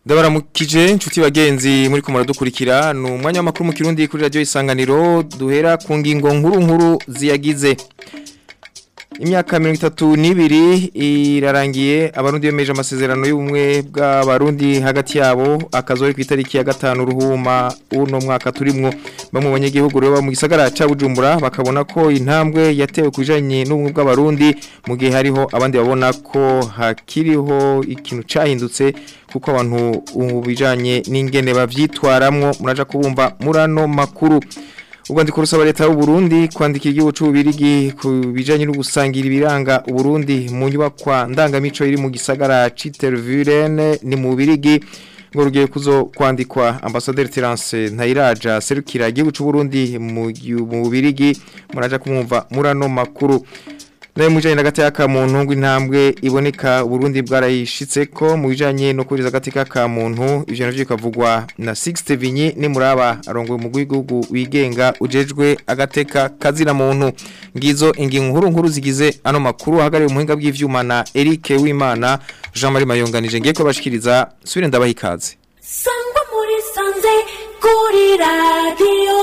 Ndabaramukije inshuti bagenzi muri kumara dukurikira ni umwanya w'amakuru mu kirundi kuri radio isanganiro duhera ku ngingo nkuru nkuru ziyagize Imyaka 32 irarangiye abarundi bemeje amasezerano y'ubumwe bw'abarundi hagati yabo akazori ku itariki ya gatanu ruhuma uno mwaka turimwo bamwe banyagihugu rero mu gisagara ca Bujumbura bakabona ko intambwe yatewe kujanye n'ubumwe bw'abarundi mu gihe hariho abandi babona ko hakiriho ikintu cahindutse kuko abantu ubijanye n'ingene bavyitwaramwo muraja kubumva murano makuru Ugandiko rusaba leta y'u Burundi kwandikira igihugu c'ubirigi ku bijanye no gusangira ibiranga Uburundi mu nyubakwa ndangamico iri mu gisagara Citervurene ni mu birigi ngo rugiye kuzo kwandikwa ambassadeur Terence Ntayiraja serukira igihugu c'u Burundi mu mu birigi muraja kumwumva murano makuru Naye mujanye n'agati ka muntu ngo intambwe iboneka Burundi bwarayishitse ko mu bijanye no kuriza agati ka muntu ivyo navyo bikavugwa na Sixte Vinyi ni muraba arongoye mu gihugu wigenga ujejwe agateka kazira muntu ngizo ingingo nkuru nkuru zigize ano makuru hagariye umuhinga bw'ivyuma na Eric Wimana Jean Marie Mayonganije ngiye ko bashikiriza subire ndabaha ikaze Sangwa muri sanze kuri radio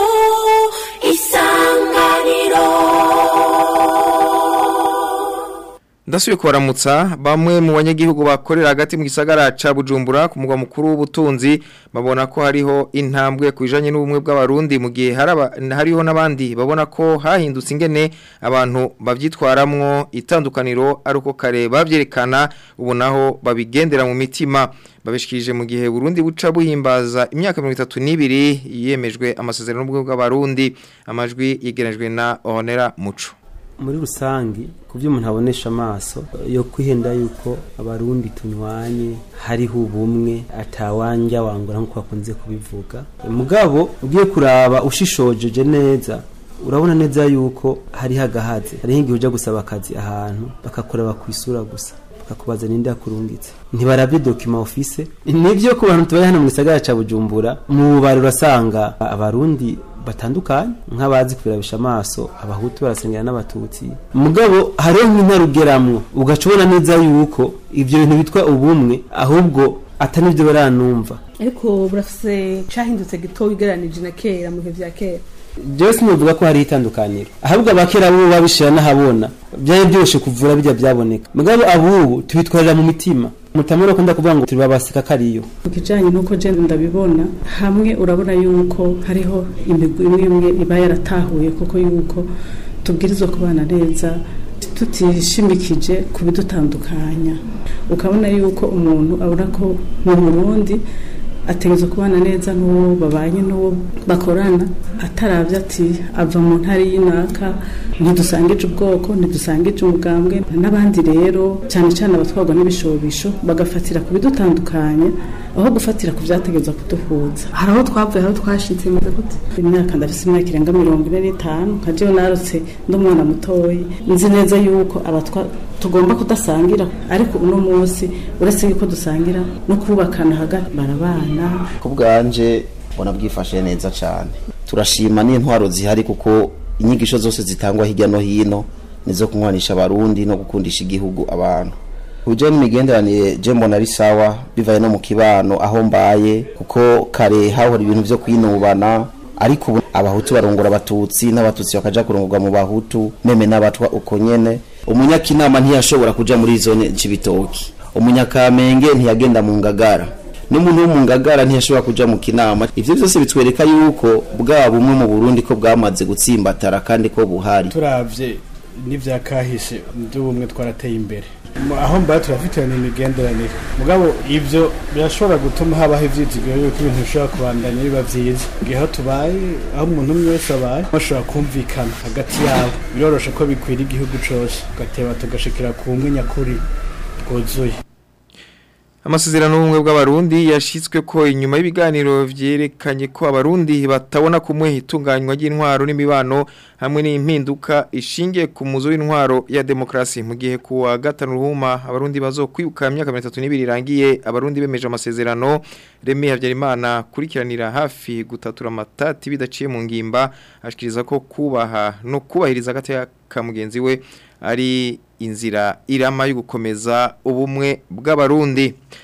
isanganiro Ndasubiye kubaramutsa bamwe mu banyagihugu bakorera hagati mu gisagara ca Bujumbura ku mugwa mukuru w'ubutunzi babona ko hariho intambwe kujanye n'ubumwe bw'abarundi mu gihe haraba hariho nabandi babona ko hahindutse ingene abantu bavyitwaramwo itandukaniro aruko kare bavyerekana ubu naho babigendera mu mitima babishikirije mu gihe Burundi buca buhimbaza imyaka 32 yemejwe amasezerano y'ubumwe bw'abarundi amajwi yegerejwe na Honera Muco muri rusangi ku byo umuntu abonesha amaso yo kwihenda yuko abarundi tunywanye hariho ubumwe atawanja wangura nk'uko bakunze kubivuga mugabo ugiye kuraba ushishojeje neza urabona neza yuko hariho agahaze hariho igihe ujya gusaba akazi ahantu bakakuraba ku isura gusa bakakubaza ninde yakurungitse ntibarabye dokima ofise nibyo ku bantu tubaye hano mu gisagara ca bujumbura mu bubari urasanga abarundi batandukanye nk'abazi kubirabisha amaso abahutu barasengera n'abatutsi mugabo hariho nk'intarugeramwo ugaca ubona neza yuko ivyo bintu bitwa ubumwe ahubwo atari nivyo baranumva ariko burafise cahindutse gito ugereranije na kera mu bihe vya kera jewe sinovuga ko hariho itandukaniro ahubwo abakera bo babishira n'ahabona byari byoshe kuvura bijya byaboneka mugabo abubu tubitwarira mu mitima mutamura ko ndakuvuga ngo turi babasika kariyo ku kijanye n'uko je ndabibona hamwe urabona yuko hariho imigwi imwe imwe iba yaratahuye kuko yuko tubwirizwa kubana neza tutishimikije ku bidutandukanya ukabona yuko umuntu abona ko mu Burundi ategerezwa kubana neza n'uwo babanye n'uwo bakorana atarabye ati ava mu ntara y'inaka ntidusangije ubwoko ntidusangije umugambwe n'abandi rero cyane cyane abatwarwa n'ibishobisho bagafatira ku bidutandukanya aho gufatira ku byategerezwa kuduhuza hari aho twavuye aho twashitse meze gute imyaka ndafise imyaka irenga mirongo ine n'itanu nka jewe narutse ndi umwana mutoyi nzi neza yuko abatwa tugomba kudasangira ariko uno munsi uretse yuko dusangira no kubakana hagati barabana ku bwanje mbona bwifashe neza cyane turashima n'intwaro zihari kuko inyigisho zose zitangwa hirya no hino nizo kunywanisha abarundi no gukundisha igihugu abantu uje n'imigenderanire je mbona ari sawa bivaye no mu kibano aho mbaye kuko kare hahora ibintu vyo kwinubana ariko ubu abahutu barongora abatutsi n'abatutsi bakaja kurongorwa mu bahutu meme n'abatwa uko nyene umunyakinama ntiyashobora kuja muri zone cibitoki umunyakamenge ntiyagenda mu ngagara n'umuntu wo mu ngagara ntiyashobora kuja mu kinama ivyo byose bitwereka yuko bwa bumwe mu Burundi ko bwamaze gutsimbatara kandi ko buhari turavye n'ivyakahise by'ubumwe twarateye imbere aho mbaye turafitanye imigenderanire mugabo ivyo birashobora gutuma habaho ivyizigiro yuko ibintu bishobora kubandanya biba vyiza igihe aho tubaye aho umuntu umwe wese abaye bashobora kumvikana hagati yabo biroroshe ko bikwira igihugu cose tugateba tugashikira ku bumwe nyakuri bwuzuye Amasezerano y'ubumwe bw'abarundi yashitswe ko inyuma y'ibiganiro vyerekanye ko abarundi batabona kumwe itunganywa ry'intwaro n'imibano hamwe n'impinduka ishingiye ku muzo w'intwaro ya demokrasi mu gihe ku wa gatanu ruhuma abarundi bazokwibuka imyaka 32 irangiye abarundi bemeje amasezerano Remy Havyarimana kurikiranira hafi gutatura amatati bidaciye mu ngimba ashikiriza ko kubaha no kubahiriza agateka ka mugenzi we ari inzira irama yo gukomeza ubumwe bw'abarundi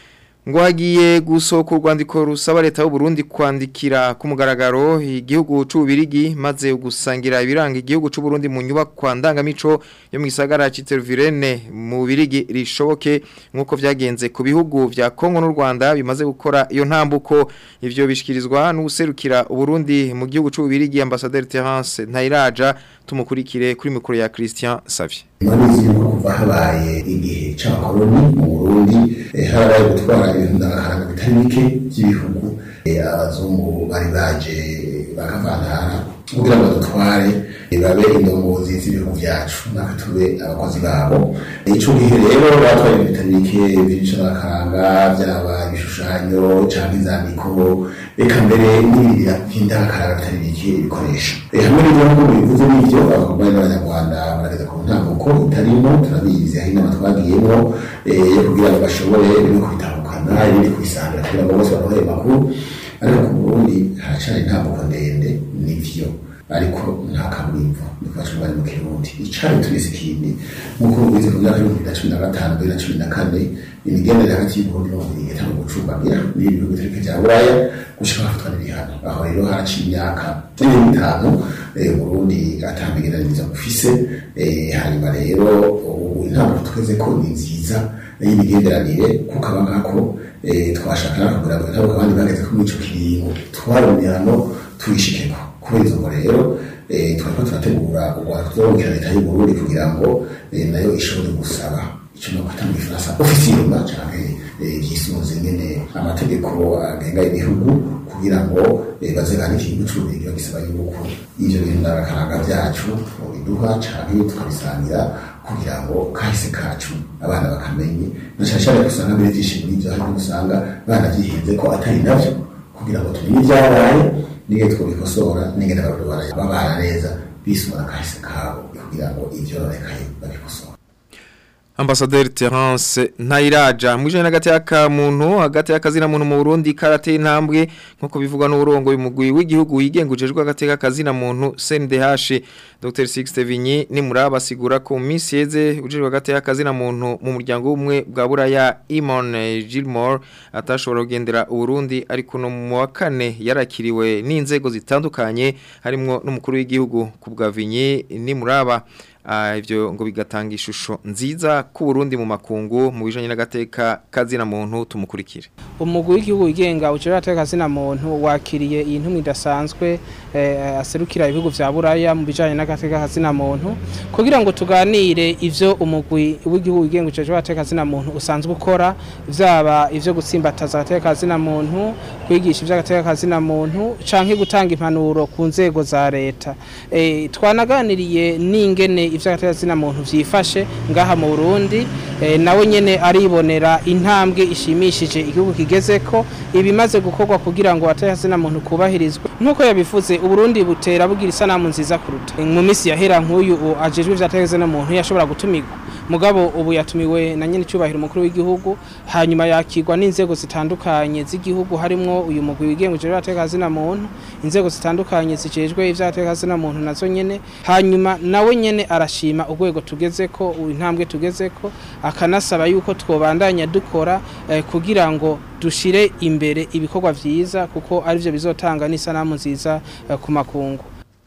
ngo hagiye gusohoka urwandiko rusaba leta y'u Burundi kwandikira ku mugaragaro igihugu c'ubirigi maze gusangira ibiranga igihugu c'u Burundi mu nyubako ndangamico yo mu gisagara c'Itervirene mu birigi rishoboke nkuko vyagenze ku bihugu vya Kongo n'u Rwanda bimaze gukora iyo ntambuko ivyo bishikirizwa n'userukira Burundi mu gihugu c'ubirigi ambassadeur Terence Ntayiraja tumukurikire kuri mikoro ya Christian Savie murabizi yuko kuva habaye igihe c'abakoloni mu burundi eh, harabaye gutwara ibintu ndangakaranga bitari bike by'ibihugu eh, abazungu bari baje bakavantara kugira ngo dutware eh, babe indongozi z'ibihugu vyacu natwe tube abakozi babo ico gihe rero batwaye ibintu bitari bike vy'ibicangakaranga vyaba ibishushanyo canke inzandiko reka mbere n'ibirira vy'indangakaranga bitari bike ibikoresho Eh, hamwe n'ibihugu bivuze n'ivyo abakomeye n'abanyarwanda barageza ku ntambuko itarimo turabizi hari inama twagiyemo eh, yo kugira ngo bashobore bimwe kubitandukana ibindi kubisangira kugira ngo bose barohe makuru ariko ku burundi haracari intambuko ndende nivyo ariko nta kaburimbo nikubaca bari mu kirundi icari tubise ikindi nk'uko mubizi ku myaka y'ibihumbi bibiri na cumi na gatanu bibiri na cumi na kane imigenderanire hagati y'uburundi n'ububiligi itanga gucumbagira n'ibi bihugu biturika vya buraya gushika hafatwa n'ibihano aho rero haraciye imyaka cumi n'itanu eh, uburundi atamigendaniriza bufise eh, hanyuma rero ubu intambuko tweze ko ni nziza y'imigenderanire kuko aba nkako eh, twashaka no kugira ngo intambuko abandi bageze ko muri ico kiringo twaronderano tuyishikeko kubera izo ngo rero eh, twariko turategura urwanda tuzorukira leta y'uburundi kugira ngo eh, nayo ishobore gusaba ico no kwita mu gifaransa ofisiyoma canke eh, vyisunze nyene amategeko agenga ibihugu kugira ngo eh, baze bandike igihugu c'ububirigi bagisaba yuko ivyo bintu ndangakaranga vyacu biduha canke tukabisangira kugira ngo kahise kacu abana bakamenye na cane cane usanga mbere vyinshi muri ivyo harimo usanga banavyihenze ko atari navyo kugira ngo tumenye ivyabaye n'igihe twabikosora n'ingene barabara babana neza bisumura kahise kabo kugira ngo ivyororekaye babikosora Ambassadeur Terence Ntayiraja mwijanye n'agati y'aka muntu hagati y'akazina muntu mu Burundi karateye intambwe nkuko bivugwa n'uburongo y'umugwi w'igihugu wigengujejwe hagati y'akazina muntu CNDH Dr Sixte Vinyi ni muraba asigura ko mu minsi yeze ujejwe hagati y'akazina muntu mu muryango umwe bwa buraya Imon Gilmore atashobora kugendera Burundi ariko no mu wa kane yarakiriwe n'inzego zitandukanye harimo n'umukuru w'igihugu ku bwa Vinyi ni muraba Ah, ivyo ngo bigatanga ishusho nziza ku Burundi mu makungu mu bijanye n'agateka kazina muntu tumukurikire umugwi w'igihugu wigenga ucira ateka zina muntu wakiriye iyi ntumwe idasanzwe eh, aserukira ibihugu vya buraya mu bijanye n'agateka kazina muntu kugira ngo tuganire ivyo umugwi w'igihugu wigenga ucira ateka zina muntu usanzwe ukora vyaba ivyo gutsimbataza agateka kazina muntu kwigisha ivy'agateka kazina muntu canke gutanga impanuro ku nzego za leta eh, twanaganiriye n'ingene ivy'agateka kazina muntu vyifashe ngaha mu Burundi eh, nawe nyene aribonera intambwe ishimishije igihugu kigezeko ibimaze gukorwa kugira ngo atakazina muntu kubahirizwe nkuko yabivuze uburundi butera bugira isanamu nziza kuruta mu minsi yahera nk'uyu u- ajejwe ivy'atakazina muntu yashobora gutumirwa mugabo ubu yatumiwe na nyene cyubahiro umukuru w'igihugu hanyuma yakirwa n'inzego zitandukanye z'igihugu harimwo uyu mugwi wigenguje ivy'atakazina muntu inzego zitandukanye zijejwe ivy'atakazina muntu nazo nyene hanyuma nawe nyene arashima urwego tugezeko intambwe tugezeko akanasaba yuko twobandanya dukora eh, kugira ngo dushire imbere ibikorwa vyiza kuko arivyo bizotanga n'isanamu nziza eh, ku makungu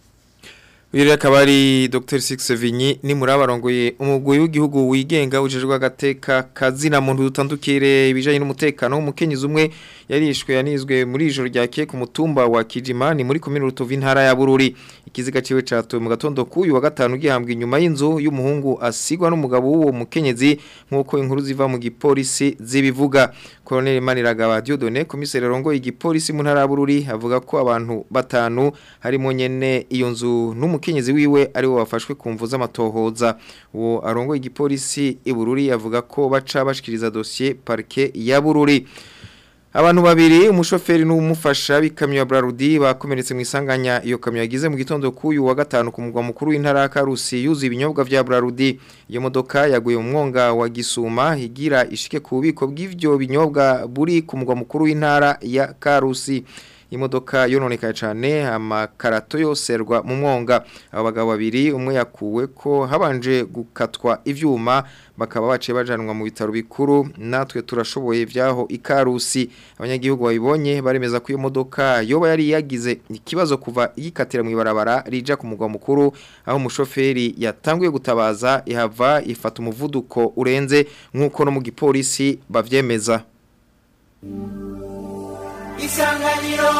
Uyu akaba ari Dr Six Vinyi ni murabarongoye umugwi w'igihugu wigenga ujejwe agateka kazina muntu dutandukire ibijanye n'umutekano w'umukenyezi umwe yarishwe yanizwe muri ijoro ryake ku mutumba wa Kijimani muri komine Rutovu intara ya Bururi ikiziga ciwe catowe mu gatondo kuyu wa gatanu gihambwe inyuma y'inzu y'umuhungu asigwa n'umugabo w'uwo mukenyezi nkuko inkuru ziva mu gipolisi zibivuga Colonel Maniragaba Dieudonné komiseri rongo igipolisi mu ntara ya Bururi avuga ko abantu batanu harimo nyene iyo nzu n'umukenyezi wiwe ari wo wafashwe kumvu z'amatohoza uwo arongo igipolisi i Bururi avuga ko baca bashikiriza dossier parquet ya Bururi Abantu babiri umushoferi n'umufasha bikamyo ya Brarudi bakomeretse mu isanganya iyo kamyo yagize mu gitondo kuyu wa gatanu ku mugwa mukuru w'intara ya Karusi yuzi ibinyobwa vya Brarudi iyo modoka yaguye mu mwonga wa Gisuma higira ishike ku bubiko bw'ivyo binyobwa buri ku mugwa mukuru w'intara ya Karusi imodoka yononekaye cyane amakarato yoserwa mu mwonga abo bagabo babiri umwe yakuwe ko habanje gukatwa ivyuma bakaba baciye bajanwa mu bitaro bikuru natwe turashoboye vyaho ikarusi abanyagihugu babibonye baremeza ko iyo modoka yoba yari yagize ikibazo kuva yikatira mu ibarabara rija ku mugwa mukuru aho umushoferi yatanguye gutabaza ihava ifata umuvuduko urenze nk'uko no mu gipolisi bavyemeza isanganiro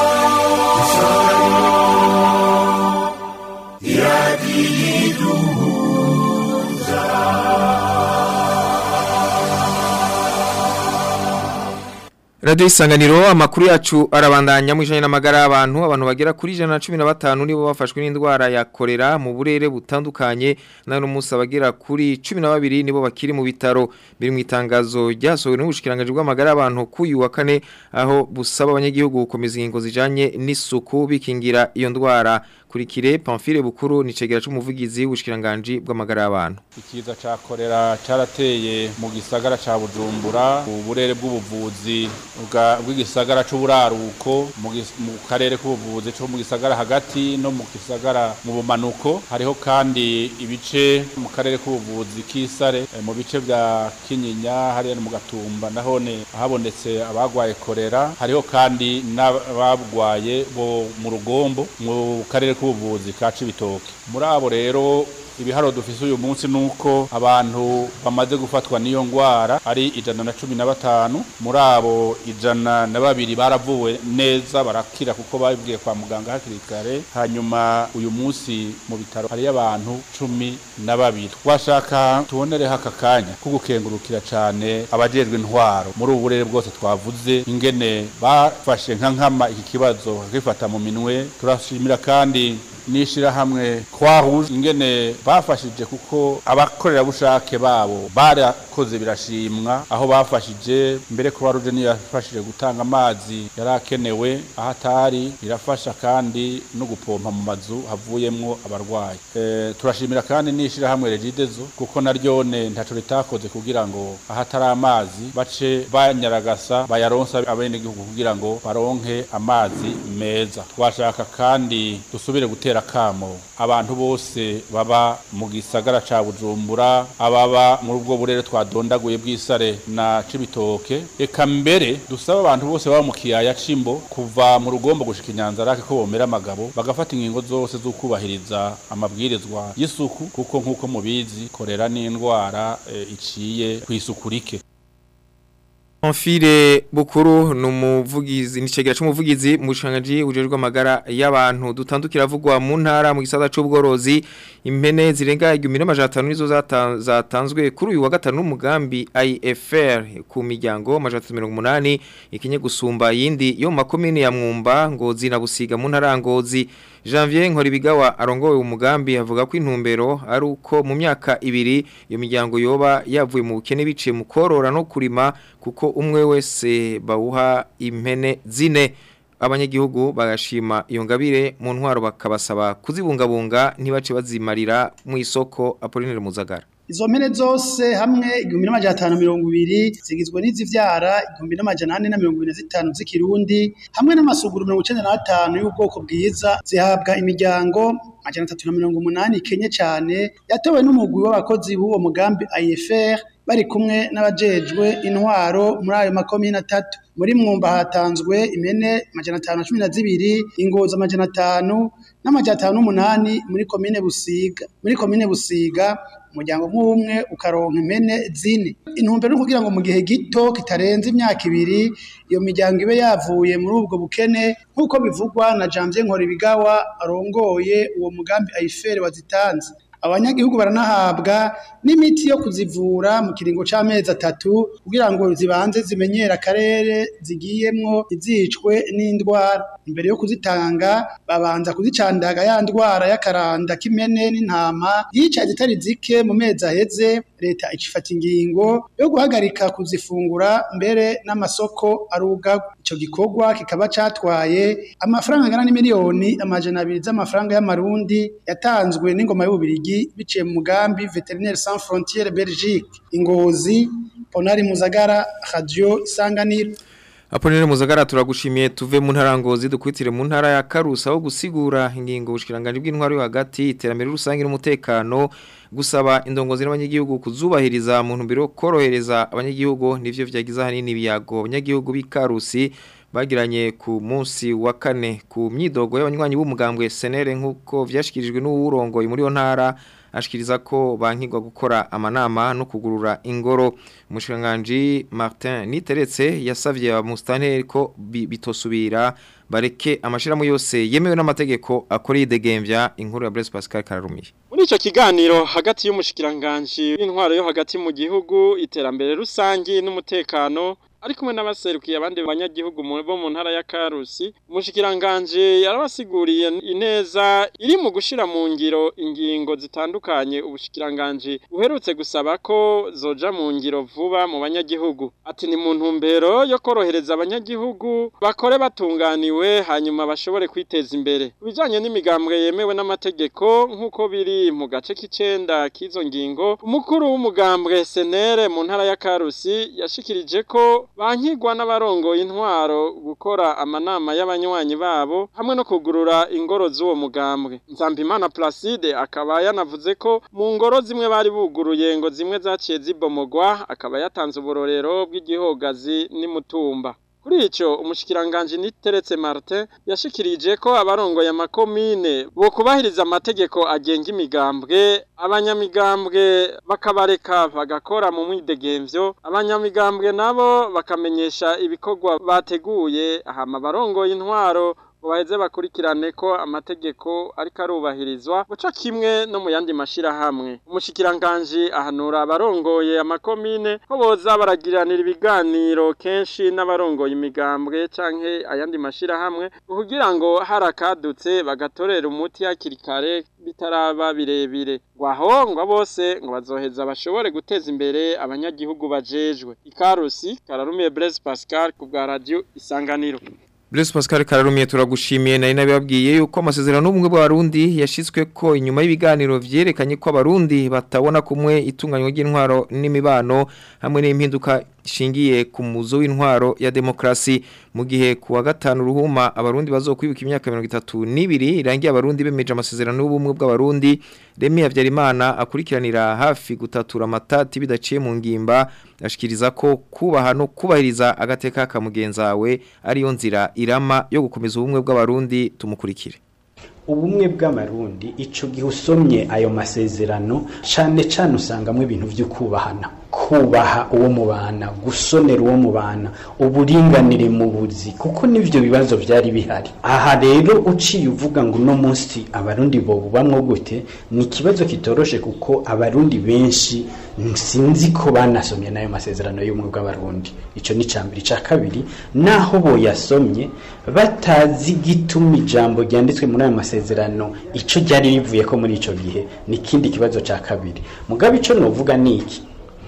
Radio isanganiro amakuru yacu arabandanya mu ijana n'amagara y'abantu abantu bagera kuri 115 nibo bafashwe n'indwara ya kolera mu burere butandukanye nano musa bagera kuri 12 nibo bakiri mu bitaro biri mu itangazo ryasohowe n'ubushikiranganje bw'amagara y'abantu kuyu wa kane aho busaba abanyagihugu gukomeza ingingo zijanye n'isuku bikingira iyo ndwara kurikire Pamphile Bukuru ni cegera c'umuvugizi w'ubushikiranganje bw'amagara y'abantu ikiza ca korera carateye mu gisagara ca Bujumbura uburere bw'ubuvuzi bwa- bw'igisagara c'uburaruko mu gis- mu karere k'ubuvuzi co mu gisagara hagati no mu gisagara mu bumanuko hariho kandi ibice mu karere k'ubuvuzi k'isare eh, mu bice vya Kinyinya hariya no mu Gatumba nahone habonetse abagwaye korera hariho kandi n'abagwaye bo mu rugombo mu karere k'ubuvuzi ka Cibitoke muri abo rero ibiharo dufise uyu munsi nuko abantu bamaze gufatwa n'iyo ngwara ari ijana na cumi na batanu muri abo ijana na babiri baravuwe neza barakira kuko babibwiye kwa muganga hakiri kare hanyuma uyu munsi mu bitaro hariyo abantu cumi na babiri twashaka tubonereho aka kanya ko gukengurukira cyane abajejwe intwaro muri ubu burere bwose twavuze ingene bafashe nka nkama iki kibazo bakifata mu minwe turashimira kandi n'ishirahamwe twahuje ingene bafashije kuko abakorerabushake babo barakoze birashimwa aho bafashije mbere kuba ruje niyo yafashije gutanga amazi yari akenewe aho atari birafasha kandi no gupompa mu mazu havuyemwo abarwayi e, turashimira kandi n'ishirahamwe regidezo kuko naryone ntaco ritakoze kugira ngo aho atari amazi bace banyaragasa bayaronsa abenegihugu kugira ngo baronke amazi meza twashaka kandi dusubire gutera kamo abantu bose baba mu gisagara ca Bujumbura ababa muri ubwo burere twadondaguye bw'isare na Cibitoke eka mbere dusaba abantu bose baba mu kiyaya cimbo kuva mu rugombo gushika inyanzarake ko bomera amagabo bagafata ingingo zose zo kubahiriza amabwirizwa y'isuku kuko nk'uko mubizi korera n'indwara e, iciye kw'isuku rike Pamphile Bukuru numuvugizi nicegera c'umuvugizi mu bushangaji ujejwe amagara y'abantu dutandukira avugwa mu ntara mu gisata c'ubworozi impene zirenga 1500 nizo zata- zatanzwe kuri uyu wa gatanu n'umugambi IFR ku miryango 180 ikinye gusumba yindi yo mu makomine ya Mwumba ngo zinabusiga mu ntara ya Ngozi Janvier Nkoribigawa arongowe umugambi avuga ko intumbero ari uko mu myaka ibiri iyo miryango yoba yavuye mu bukene biciye mu korora no kurima kuko umwe wese bawuha impene zine abanyagihugu bagashima iyo ngabire mu ntwaro bakabasaba kuzibungabunga ntibace bazimarira mu isoko Apollinaire Muzagara Izo mpene zose hamwe igihumbi n'amajana atanu mirongo ibiri zigizwe n'izivyara igihumbi n'amajana ane na mirongo ibiri na zitanu z'ikirundi hamwe n'amasuguru mirongo icenda n'atanu y'ubwoko bwiza zihabwa imiryango majana atatu na mirongo umunani ikenye cane yatowe n'umugwi w'abakozi b'uwo mugambi IFR bari kumwe n'abajejwe intwaro muri ayo makomine atatu muri mwumba hatanzwe impene majana atanu na cumi na zibiri ingozi amajana atanu n'amajana atanu n'umunani muri komine busiga muri komine busiga umuryango nk'umwe ukaronka impene zine intumbero ni kugira ngo mu gihe gito kitarenze imyaka ibiri iyo miryango ibe yavuye muri ubwo bukene nk'uko bivugwa na Janvier Nkoribigawa arongoye uwo mugambi ayifere wazitanze abanyagihugu baranahabwa n'imiti yo kuzivura mu kiringo c'amezi atatu kugira ngo zibanze zimenyere akarere zigiyemwo izicwe n'indwara imbere yo kuzitanga babanza kuzicandaga ya ndwara y'akaranda k'imene n'intama yica zitari zike mu mezi aheze leta icifata ingingo yo guhagarika kuzifungura mbere n'amasoko arugagwa ico gikorwa kikaba catwaye amafaranga angana n'imiliyoni amajana abiri z'amafaranga y'amarundi yatanzwe n'ingoma y'ububirigi biciye mu mugambi Veterinaire Sans Frontières Belgique ingozi Ponari Muzagara Radio Isanganiro Aponere Muzagara turagushimiye tuve mu ntara ngozi dukwitire mu ntara ya Karusa aho gusigura ingingo bushikiranganje bw'intwaro yo hagati iterambere rusange n'umutekano gusaba indongozi n'abanyagihugu kuzubahiriza mu ntumbero yo korohereza abanyagihugu nivyo vyagize hanini biyago abanyagihugu b'Ikarusi bagiranye ku munsi wa kane ku myidogo y'abanywanyi b'umugambwe senere nk'uko vyashikirijwe n'uwurongoye muri yo ntara ashikiriza ko bankigwa gukora amanama no kugurura ingoro umushikiranganji Martin Niteretse yasavye abamustanteri ko bi- bitosubira bareke amashiramu yose yemewe n'amategeko akora yidegemvya inkuru ya Blaise Pascal Kararumiye Muri ico kiganiro hagati y'umushikiranganji w'intwaro yo hagati mu gihugu iterambere rusangi n'umutekano ari kumwe n'abaserukiye abandi banyagihugu mu bo mu ntara ya Karusi umushikiranganje yarabasiguriye ineza iri mu gushira mu ngiro ingingo zitandukanye ubushikiranganje buherutse gusaba ko zoja mu ngiro vuba mu banyagihugu ati ni mu ntumbero yo korohereza abanyagihugu bakore batunganiwe hanyuma bashobore kwiteza imbere kubijanye n'imigambwe yemewe n'amategeko nk'uko biri mu gace k'icenda k'izo ngingo umukuru w'umugambwe senere mu ntara ya Karusi yashikirije ko bankigwa n'abarongoye intwaro gukora amanama y'abanywanyi babo hamwe no kugurura ingoro z'uwo mugambwe Nzambimana Placide akaba yanavuze ko mu ngoro zimwe bari buguruye ngo zimwe zaciye zibomogwa akaba yatanze uburorero bw'igihogazi n'imutumba Kuri ico umushikiranganje niteretse Martin yashikirije ko abarongoye amakomine bo kubahiriza amategeko agenga imigambwe abanyamigambwe bakabareka bagakora mu mwidegemvyo abanyamigambwe nabo bakamenyesha ibikorwa bateguye hama abarongoye intwaro ngo baheze bakurikirane ko amategeko ariko arubahirizwa guca kimwe no mu yandi mashirahamwe umushikiranganji ahanura abarongoye amakomine ko boza baragiranira ibiganiro kenshi n'abarongoye imigambwe canke ayandi mashirahamwe kugira ngo harakadutse bagatorera umuti hakiri kare bitaraba birebire ngo aho ngo bose ngo bazoheza bashobore guteza imbere abanyagihugu bajejwe ikarusi kararumiye Blaise Pascal ku bwa radio isanganiro Blaise Pascal Kararumiye turagushimiye nari nabibabwiye yuko amasezerano n'ubumwe bw'abarundi yashitswe ko inyuma y'ibiganiro vyerekanye ko abarundi batabona kumwe itunganywa ry'intwaro n'imibano hamwe n'impinduka ishingiye ku muzo w'intwaro ya demokrasi mu gihe ku wa gatanu ruhuma abarundi bazokwibuka imyaka 32 irangiye abarundi bemeje amasezerano y'ubumwe bw'abarundi Remi Havyarimana akurikiranira hafi gutatura amatati bidaciye mu ngimba ashikiriza ko kubaha no kubahiriza agateka ka mugenzawe ariyo nzira irama yo gukomeza ubumwe bw'abarundi tumukurikire ubumwe bw'amarundi ico gihe usomye ayo masezerano cane cane usangamwe ibintu vyo kubahana kubaha uwo mubana gusonera uwo mubana uburinganire mu buzi kuko nivyo bibazo vyari bihari aha rero uciye uvuga ngo uno munsi abarundi bo bubamwo gute ni ikibazo kitoroshe kuko abarundi benshi sinzi ko banasomye n'ayo masezerano y'ubumwe bw'abarundi ico ni ca mbere ica kabiri naho boyasomye batazi gituma ijambo ryanditswe muri ayo masezerano ico ryari rivuye ko muri ico gihe ni ikindi kibazo ca kabiri mugabe ico novuga ni iki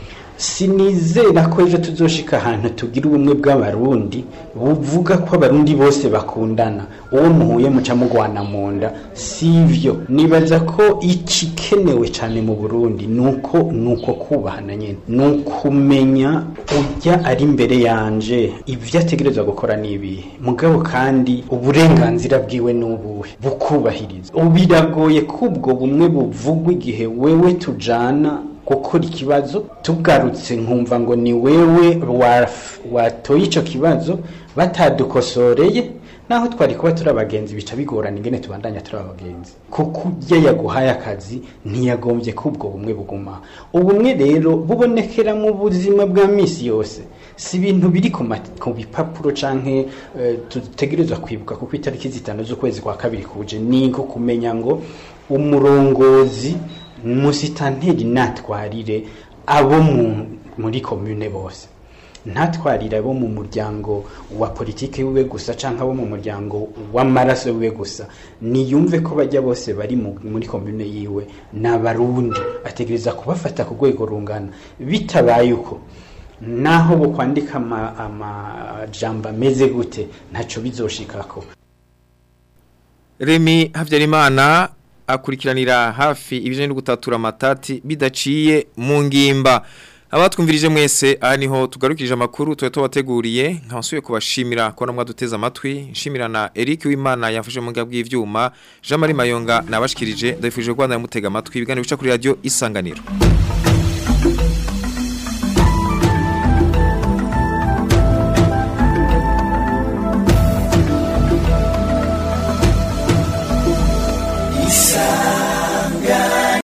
sinizera ko ejo tuzoshika ahantu tugira ubumwe bw'abarundi buvuga ko abarundi bose bakundana uwo muhuye muca mugwana mu nda sivyo nibaza ko ikikenewe cyane mu burundi nuko nuko kubahana nyene nukumenya ujya ari imbere yanje ibyo ategerezwa gukora nibihe mugabo kandi uburenganzira bwiwe n'ubuhe bukubahiriza biragoye ko ubwo bumwe buvugwa igihe wewe tujana gukora ikibazo tugarutse nkumva ngo ni wewe watoye icyo kibazo batadukosoreye naho twari kuba turi abagenzi bica bigorana ingene tubandanya turi abagenzi kuko ujya yaguhaye akazi ntiyagombye ko ubwo bumwe buguma ubumwe rero bubonekera mu buzima bwa misi yose si ibintu biri ku bipapuro canke dutegerezwa kwibuka kuko itariki zitanu z'ukwezi kwa kabiri kuje ni nko kumenya ngo umurongozi musitanteri natwarire abo muri komune bose ntatwarire abo mu muryango wa politiki wiwe gusa cyangwa abo mu muryango w'amaraso wiwe gusa niyumve ko bajya bose bari muri komune yiwe ni abarundi ategereza kubafata ku rwego rungana bitabaye uko naho bo kwandika amajambo ameze gute ntacyo bizoshikako remi habyarimana akurikiranira hafi ibijanye no gutatura amatati bidaciye mu ngimba abatwumvirije mwese aha niho tugarukije amakuru tuba tubateguriye nkabasuye kubashimira ko namwe duteze amatwi nshimira na Eric Wimana yafashe mu ngabwi y'ivyuma Jean Marie Mayonga nabashikirije ndabifuje Rwanda yamutega amatwi ibiganiro bica kuri radio isanganiro